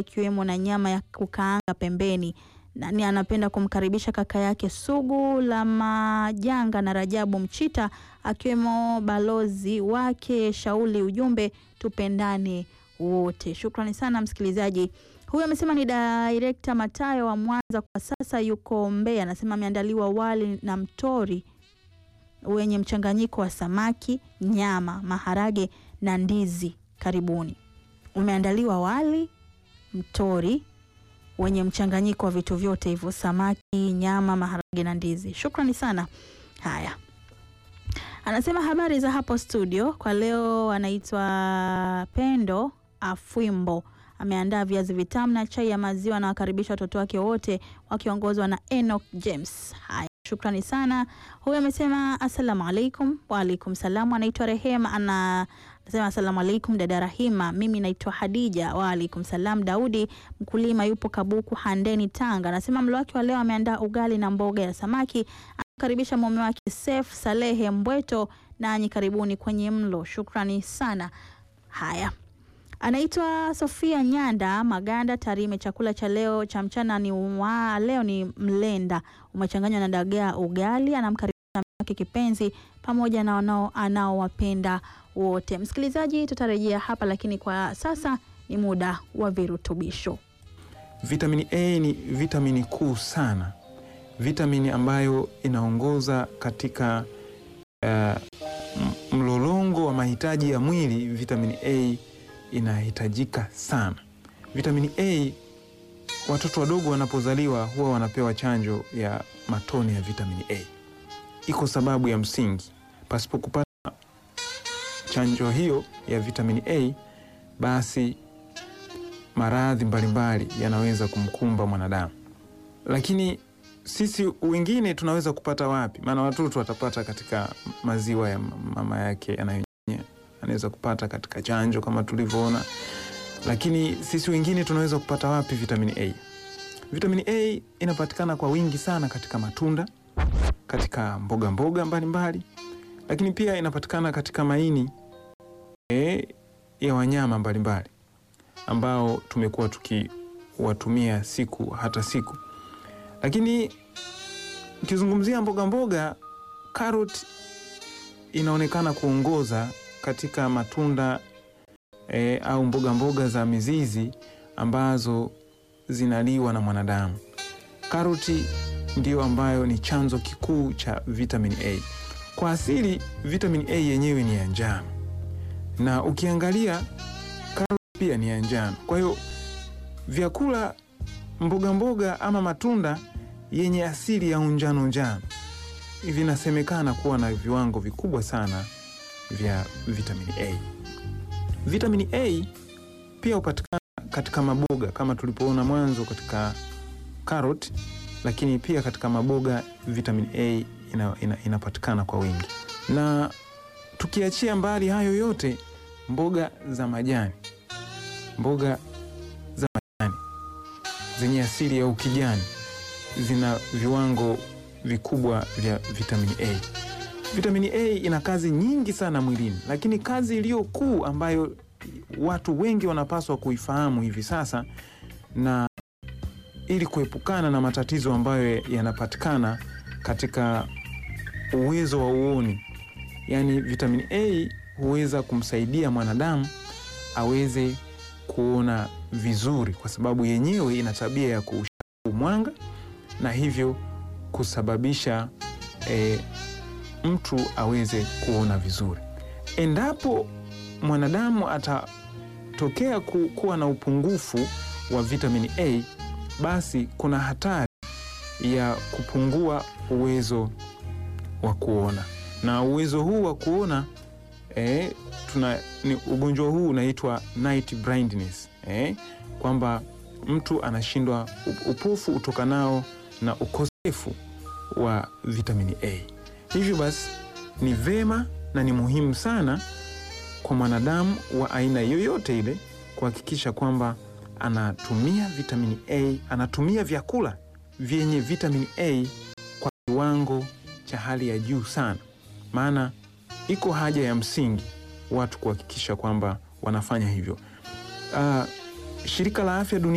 ikiwemo na nyama ya kukaanga pembeni. Nani anapenda kumkaribisha kaka yake Sugu la Majanga na Rajabu Mchita akiwemo balozi wake Shauli. Ujumbe tupendane wote. Shukrani sana msikilizaji. Huyu amesema ni Director Matayo wa Mwanza, kwa sasa yuko Mbeya. Anasema ameandaliwa wali na mtori wenye mchanganyiko wa samaki, nyama, maharage na ndizi. Karibuni. Umeandaliwa wali mtori wenye mchanganyiko wa vitu vyote hivyo, samaki, nyama, maharage na ndizi. Shukrani sana. Haya, anasema habari za hapo studio kwa leo. Anaitwa Pendo Afwimbo, ameandaa viazi vitamu na chai ya maziwa. Anawakaribisha watoto wake wote wakiongozwa na Enoch James. Haya, shukrani sana. Huyu amesema asalamu alaikum. Waalaikum salamu. Anaitwa Rehema ana Nasema asalamu alaikum dada Rahima, mimi naitwa Hadija. Waalaikum salam. Daudi mkulima yupo Kabuku Handeni Tanga, anasema mlo wake wa leo ameandaa ugali na mboga ya samaki. Anakaribisha mume wake Sef Salehe Mbweto, nanyi karibuni kwenye mlo. Shukrani sana. Haya, anaitwa Sofia Nyanda Maganda Tarime. Chakula cha leo cha mchana ni wa leo ni mlenda umechanganywa na dagaa ugali. Anamkaribisha wake kipenzi pamoja na wanao anaowapenda wote. Msikilizaji, tutarejea hapa, lakini kwa sasa ni muda wa virutubisho. Vitamini A ni vitamini kuu sana, vitamini ambayo inaongoza katika uh, mlolongo wa mahitaji ya mwili. Vitamini A inahitajika sana. Vitamini A, watoto wadogo wanapozaliwa huwa wanapewa chanjo ya matone ya vitamini A. Iko sababu ya msingi, pasipo kupata chanjo hiyo ya vitamini A basi maradhi mbalimbali yanaweza kumkumba mwanadamu. Lakini sisi wengine tunaweza kupata wapi? Maana watoto watapata katika maziwa ya mama yake anayonyonya, anaweza kupata katika chanjo kama tulivyoona. Lakini sisi wengine tunaweza kupata wapi vitamini A? Vitamini A inapatikana kwa wingi sana katika matunda, katika mboga mboga mbalimbali, lakini pia inapatikana katika maini e, ya wanyama mbalimbali ambao tumekuwa tukiwatumia siku hata siku. Lakini ukizungumzia mboga mboga, karoti inaonekana kuongoza katika matunda e, au mboga mboga za mizizi ambazo zinaliwa na mwanadamu. Karoti ndiyo ambayo ni chanzo kikuu cha vitamini A. Kwa asili vitamini A yenyewe ni ya njano, na ukiangalia karoti pia ni ya njano. Kwa hiyo vyakula mboga mboga ama matunda yenye asili ya unjano njano vinasemekana kuwa na viwango vikubwa sana vya vitamini A. Vitamini A pia hupatikana katika maboga kama tulipoona mwanzo katika karoti, lakini pia katika maboga vitamini A ina, ina, inapatikana kwa wingi. Na tukiachia mbali hayo yote, mboga za majani, mboga za majani zenye asili ya ukijani zina viwango vikubwa vya vitamini A. Vitamini A ina kazi nyingi sana mwilini, lakini kazi iliyo kuu ambayo watu wengi wanapaswa kuifahamu hivi sasa, na ili kuepukana na matatizo ambayo yanapatikana katika uwezo wa uoni, yaani vitamini A huweza kumsaidia mwanadamu aweze kuona vizuri, kwa sababu yenyewe ina tabia ya kuushauri mwanga na hivyo kusababisha e, mtu aweze kuona vizuri. Endapo mwanadamu atatokea ku, kuwa na upungufu wa vitamini A, basi kuna hatari ya kupungua uwezo wa kuona, na uwezo huu wa kuona e, tuna, ni ugonjwa huu unaitwa night blindness e, kwamba mtu anashindwa upofu utokanao na ukosefu wa vitamini A. Hivyo basi ni vema na ni muhimu sana kwa mwanadamu wa aina yoyote ile kuhakikisha kwamba anatumia vitamini A, anatumia vyakula vyenye vitamini A kwa kiwango cha hali ya juu sana, maana iko haja ya msingi watu kuhakikisha kwamba wanafanya hivyo. Uh, Shirika la Afya Duniani